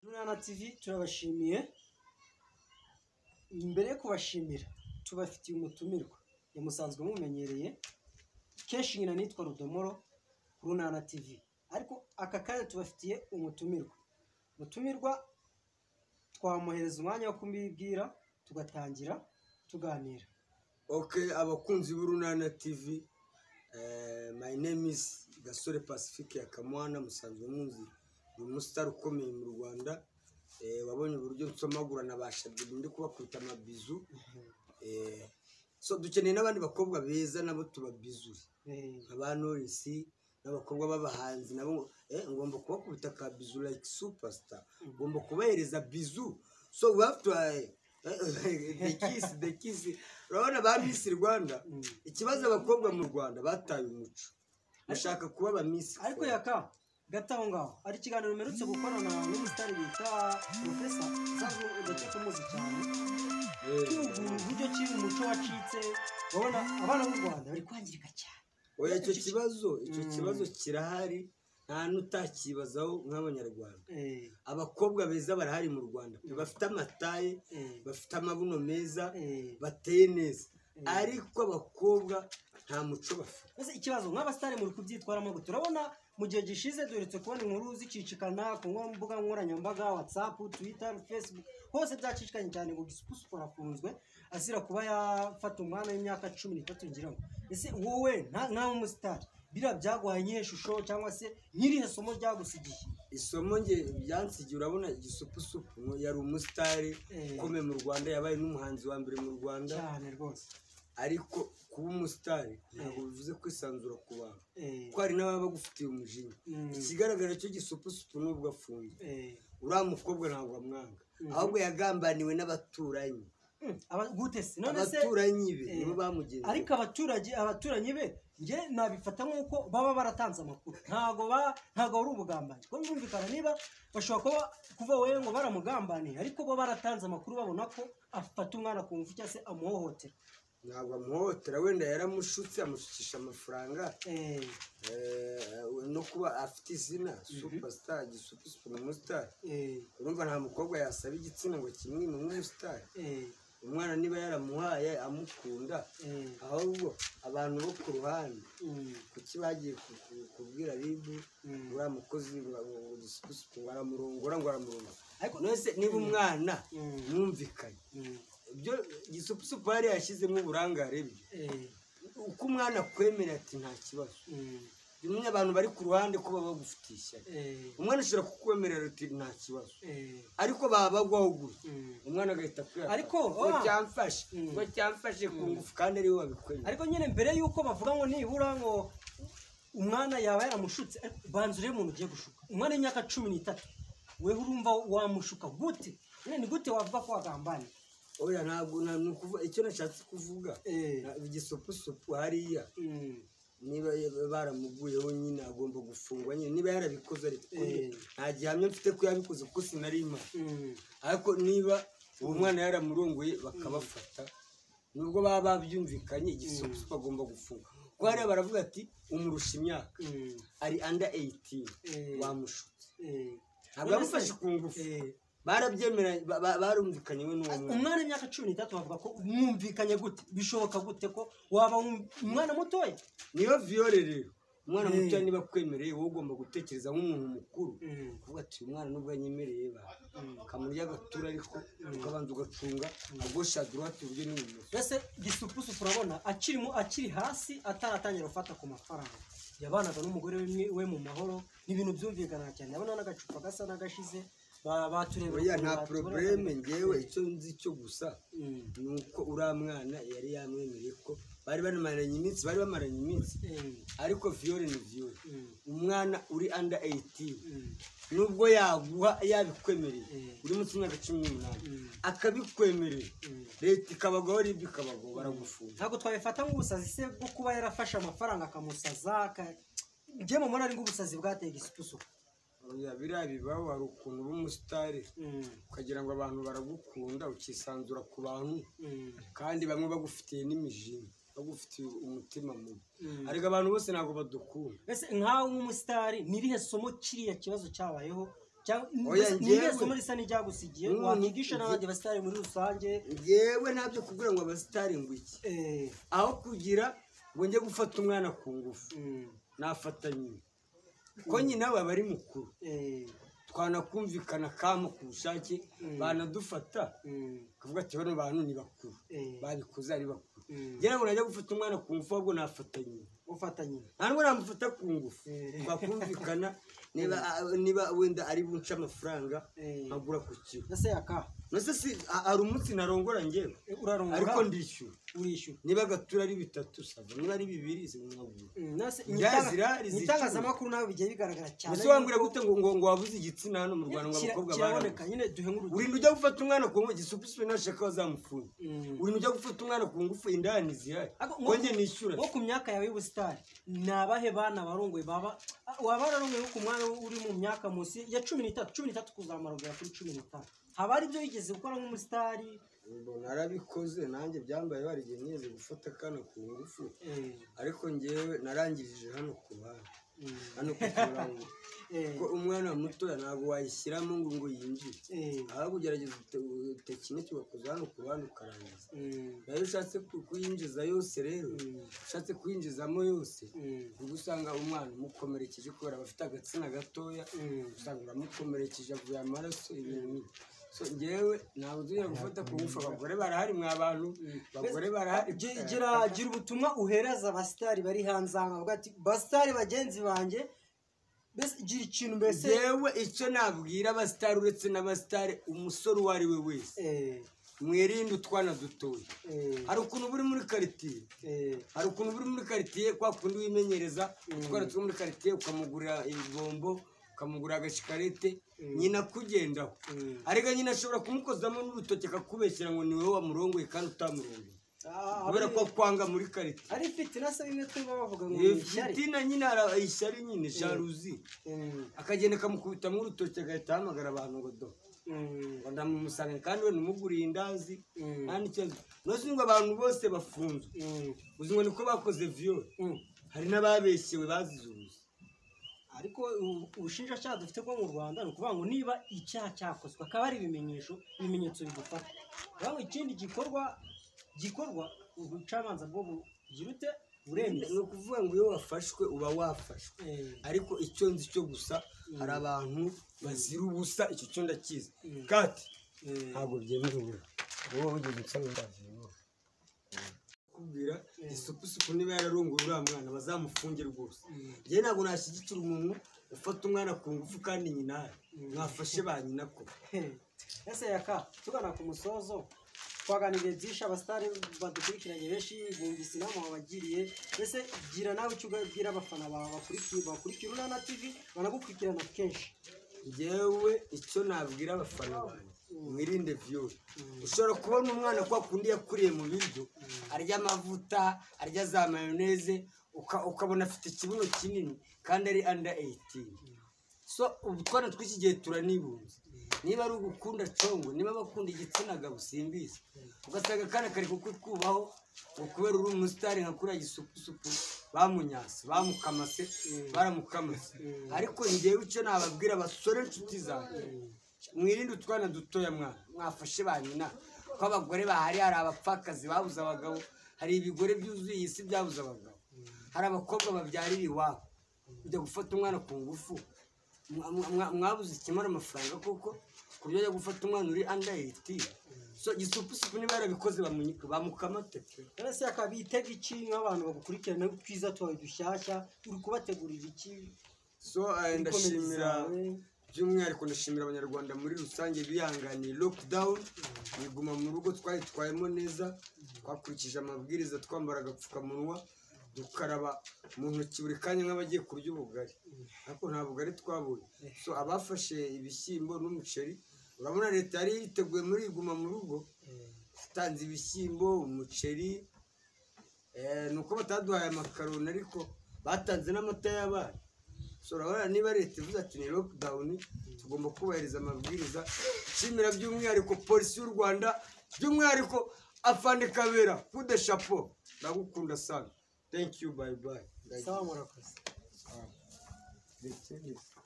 Mwana TV turabashimiye, mbere yo kubashimira tubafitiye umutumirwa, ya musanzwe mumenyereye kenshi nyina nitwa Rudomoro kuri Unana TV, ariko aka kanya tubafitiye umutumirwa, umutumirwa twamuhereza umwanya wo kumubwira tugatangira tuganira. Okay, abakunzi b'urunana TV, eh, my name is Gasore Pacifique ya Kamwana, musanzwe munzi ni umusitari ukomeye mu Rwanda. Eh, wabonye uburyo nsomagura na bashabye ndi kubakubita amabizu. Eh, so dukeneye n'abandi bakobwa beza nabo tubabizure Eh, nka ba Knowless n'abakobwa b'abahanzi nabo eh, ngomba kubakubita ka bizu like superstar ngomba kubahereza bizu so we have to eh, eh, the kiss the kiss urabona ba Miss Rwanda mm. ikibazo abakobwa mu Rwanda bataye umuco bashaka kuba aba Miss ariko yaka gato aho ngaho hari ikiganiro mperutse gukora na n'umusitari bita profesa usanzwe udakwiye kumuzi cyane Eh, cyumva uburyo ki umuco wacitse urabona abana b'u rwanda bari kwangirika cyane oya icyo kibazo icyo Mm. kibazo kirahari nta n'utakibazaho nk'abanyarwanda Eh, abakobwa beza barahari mu Rwanda pe, Mm. bafite amataye eh, bafite amabuno meza eh. bateye neza Mm. ariko abakobwa nta muco bafite mbese ikibazo nk'abasitari muri kubyitwaramo gute turabona mu gihe gishize duheretse kubona inkuru zicicikana ku nko- mbuga nkoranyambaga watsapu twita fesibuku hose byacicikanye cyane ngo gisupusupu arafunzwe azira kuba yafata umwana w'imyaka cumi n'itatu ngira ngo ese wowe nta- nkawe umusitari biriya byaguhaye n'iyihe shusho cyangwa se n'irihe somo ryagusigiye isomo nge byansigiye urabona igisupusupu ngo yari umusitari Eh. ukomeye mu rwanda yabaye n'umuhanzi wa mbere mu rwanda cyane rwose ariko kuba umusitari ntabwo bivuze kwisanzura ku bantu Eh, kuko hari n'ababa bagufitiye umujinya Mm. ikigaragara cyo gisupusupu nubwo afunze eh, uriya mukobwa ntabwo amwanga Mhm. ahubwo yagambaniwe n'abaturanyi mm, aba- gute se none se abaturanyi be Eh. nibo bamugenzi ariko abaturage abaturanyi be njye nabifata nk'uko baba baratanze amakuru ntago ba ntago ari ubugambanyi kuko byumvikana niba bashobora kuba kuva wowe ngo baramugambaniye ariko bo baratanze amakuru babona ko afata umwana ku ngufu cyangwa se amuhohotera ntabwo amuhohotera wenda yaramushutse amushukisha amafaranga Eh, Eh, no kuba afite izina superstar gisupusupu ni umusitari eh, urumva nta mukobwa yasaba igitsina ngo kimwime nk'umusitari eh, umwana niba yaramuhaye amukunda eh, ahubwo abantu bo ku ruhande mm, kuki bagiye ku- ku- kubwira ribu Mm. uriya mukozi ngo- ngo- ngo gisupusupu ngo aramurongora ngo aramurongora Ariko- nose niba umwana Mm. mwumvikanye mm, ibyo gisupusupu yari yashyizemo uburangare bwe eh, uko umwana akwemerera ati nta kibazo mm, bimwe abantu bari ku ruhande ko baba bagufitiye ishyari eh, umwana ashobora kukwemerera uti nta kibazo eh, ariko baba bagwaho gutya mm. umwana agahita kwihata Ariko, ngo ah. cyamfashe Mm. ngo cyamfashe ku ngufu kandi ariwe wabikwemerera ariko nyine mbere y'uko bavuga ngo nibura ngo umwana yaba yaramushutse ariko banza urebe umuntu ugiye gushuka umwana w'imyaka cumi n'itatu wewe urumva wamushuka gute nyine ni gute wavuga ko wagambanye oya ntabwo nta- ni ukuvuga icyo nashatse kuvuga Eh. na- igisupusupu hariya niba ya- baramuguyeho nyine agomba gufungwa nyine niba yarabikoze ariko Eh. nta gihamya mfite ko yabikoze kuko sinari imana ariko niba uwo mwana yaramurongoye bakabafata nubwo baba babyumvikanye igisupusupu agomba gufunga kuko hariya baravuga ati umurusha imyaka ari under 18 Eh. bamushutse ntabwo None se- yamufashe ku ngufu Eh. barabyemeranye ba- ba- barumvikanye we n'uwo mwana umwana w'imyaka cumi n'itatu bavuga ko mwumvikanye gute bishoboka gute ko waba wum- umwana mutoya niyo viole rero umwana Eh. mutoya niba akwemereye wowe ugomba gutekereza nk'umuntu mukuru Mm. kuvuga ati uyu mwana nubwo anyemereye ba kamurya agatura ariko ukabanza ugacunga agoshadura ati uburyo n'ibumoso mbese gisupusupu urabona akirimo akiri hasi ataratangira gufata ku mafaranga yabanaga n'umugore we, we mu mahoro ni ibintu byumvikana cyane yabona n'agacupa gasa n'agashize ba- baturebera oya ukuntu nta batubona. probleme ngewe icyo nzi cyo gusa Mm. ni uko uriya mwana yari yamwemereye ko bari banamaranye iminsi bari bamaranye iminsi Mm. ariko viole ni viole Mm. umwana uri under 18 Mm. nubwo yaguha yabikwemereye Mm. uri munsi y'imyaka cumi n'umunani Mm. akabikwemerera Mm. leta ikabagaho ribyo ikabagaho baragufunga ntabwo twabifata nk'ubusazi se bwo kuba yarafashe amafaranga akamusaza aka- njye mubona ari nk'ubusazi bwateye gisupusupu Oya, biriya bibaho hari ukuntu uba umusitari Mm. ukagira ngo abantu baragukunda ukisanzura ku bantu Mm. kandi bamwe bagufitiye n'imijinya bagufitiye umutima mubi Mm. ariko abantu bose ntabwo badukunda mbese nkawe nk'umusitari ni irihe somo kiriya kibazo cyabayeho cyangwa cyangwa Oya, ni irihe njyewe- somo risa n'iryagusigiye Mm, wakwigisha njye- n'abandi basitari muri rusange yewe ntabyo kugira ngo abasitari ngo iki eh, aho kugira ngo njye gufata umwana ku ngufu mm, nafata nyina ko nyina we aba ari mukuru eh, twanakumvikana kamo ku bushake Mm. banadufata mm, kuvuga ati bano bantu ni bakuru eh, babikoze ari bakuru mm. njye ntabwo najya gufata umwana ku ngufu ahubwo nafata nyina ufata nyina nta nubwo namufata ku ngufu Eh. twakumvikana niba niba wenda ari bunce amafaranga Eh. nkagura ku kiro ese yaka nase si ha- hari umunsi narongora njyewe eh, urarongora ariko ndishyura urishyura niba agatura ari bitatu sava niba ari bibiri zimwabura Mm, nase- mu Yazira, itanga- mu rizicuza. itangazamakuru nawe bigiye bigaragara cyane ese wambwira gute ngo ngo ngo wabuze igitsina hano mu rwanda ngo Kira- abakobwa kiraboneka barabona nyine duhe nk'urugero urinda ujya gufata umwana ku ngufu gisupiswe nashaka wazamufunga Mm. urinda ujya gufata umwana ku ngufu indani zihari Ariko nko- konge nishyura nko ku myaka yawe y'ubusitari ni abahe bana barongoye baba ah, waba wararongoye ku mwanya uri mu myaka munsi ya cumi n'itatu cumi n'itatu kuzamara kugera kuri cumi n'itanu haba hari ibyo wigeze gukora nk'umusitari Ubwo narabikoze nanjye byambaye bari igihe nigeze gufata akana ku ngufu eh, ariko ngewe narangirije hano ku ruhande mm, hano ku kirango eh, kuko umwana mutoya ntabwo wayishyiramo ngo ngo yinjire eh, ahubwo ugerageza ute- tekiniki ugakoza hano ku ruhande ukarangiza mm, nayo ushatse ku- kuyinjiza yose rero mm, ushatse kuyinjizamo yose mm, ubwo usanga umwana umukomerekeje kubera aba afite agatsina gatoya mm. usanga uramukomerekeje avuye amaraso ibintu nk'ibyo. so ngewe ntabwo tujya gufata ku ngufu abagore barahari mwa bantu abagore barahari Gi- gira gira ubutumwa uhereza abasitari bari hanze aha ngaha, uvuga ati basitari bagenzi banjye mbese gira ikintu mbese yewe icyo nabwira abasitari uretse n'abasitari umusore uwo ari we wese eh, mwirinde utwana dutoya eh, hari ukuntu buri muri karitsiye eh, hari ukuntu buri muri karitsiye kwa kundi wimenyereza utwana two muri karitsiye ukamugurira ibibombo ukamugurira agashikarete nyina akugendaho mm. arega nyina ashobora kumukozamo n'urutoki akakubeshyira ngo ni wowe wamurongoye kandi utamurongeye Ah, kubera ko kwanga muri karitsiye ari fitina se bimwe twumva bavuga ngo Iyo ni ishyari fitina nyina hari ishyari nyine jaruzi Mm, akagenda akamukubitamo urutoki agahita ahamagara abantu ngo do mm, ndamumusanga kandi we numuguriye indazi mm, nta n'ikibazo ntuzi ngo abantu bose bafunzwe mm, uzi ngo niko bakoze viyore mm. hari n'ababeshyewe bazize ubuzi ariko u- ubushinjacyaha dufite bwo mu rwanda ni ukuvuga ngo niba icyaha cyakozwe akaba ari ibimenyesho ibimenyetso bigufata kuvuga ngo ikindi gikorwa gikorwa ubucamanza bwo bugira ute buremeza ni ukuvuga ngo iyo wafashwe uba wafashwe Eh, ariko icyo nzi cyo gusa hari abantu bazira ubusa icyo cyo ndakizi kati eh, ntabwo byemewe wowe wigeze usaba indazi kubwira isupusupu niba yararongoye uriya mwana bazamufunge rwose Mm. njye ntabwo nashyigikira umuntu ufata umwana ku ngufu kandi nyina mwafashe ba nyina koko He. ese yaka tugana ku musozo twaganiriye byinshi abasitari badukurikiranye benshi bumvise inama wabagiriye mbese gira nawe icyo ubwira abafana bawe bakurikiye bakurikira urana tv banagukurikirana kenshi njyewe icyo nabwira abafana banjye mwirinde viyori ushobora kubona umwana kwa kundi yakuriye mu biryo arya amavuta arya za mayoneze uka- ukabona afite ikibuno kinini kandi ari under 18 so utwana tw'iki gihe turanibuza niba ari ugukunda congo niba bakunda igitsina gabo simbizi ugasanga akana kari kukukubaho ngo kubera uri umusitari nka kuriya gisupusupu bamunyase bamukamase baramukamase ariko njyewe icyo nababwira abasore nshuti zanjye mwirinde utwana dutoya mwana mwafashe ba nyina kuko abagore bahari hari abapfakazi babuze abagabo hari ibigore byuzuye iyi si byabuze abagabo hari abakobwa babyarira iwabo ujya gufata umwana ku ngufu mwa- mwa- mwa- mwabuze ikimara amafaranga kuko ku byo ajya gufata umwana uri anda eyiti so gisupusupu niba yarabikoze bamunyika bamukamate pe ese yaka bitega iki niba abantu bagukurikirana twiza twawe dushyashya uri kubategurira iki so eh, ndashimira by'umwihariko ndashimira abanyarwanda muri rusange bihanganiye lockdown biguma mu rugo twayitwayemo neza twakurikije amabwiriza twambara agapfukamunwa dukaraba mu ntoki buri kanya nk'abagiye kurya ubugari ariko nta bugari twabonye so abafashe ibishyimbo n'umuceri urabona leta yari yiteguye muri iguma mu rugo itanze ibishyimbo umuceri eh, ni uko bataduhaye amakaroni ariko batanze n'amata y'abana So, urabona niba leta ivuze ati ni lockdown tugomba kubahiriza amabwiriza nshimira by'umwihariko polisi y'u rwanda by'umwihariko afande kabera kude shapo ndagukunda sana thank you bye bye sawa murakoze Ndetse-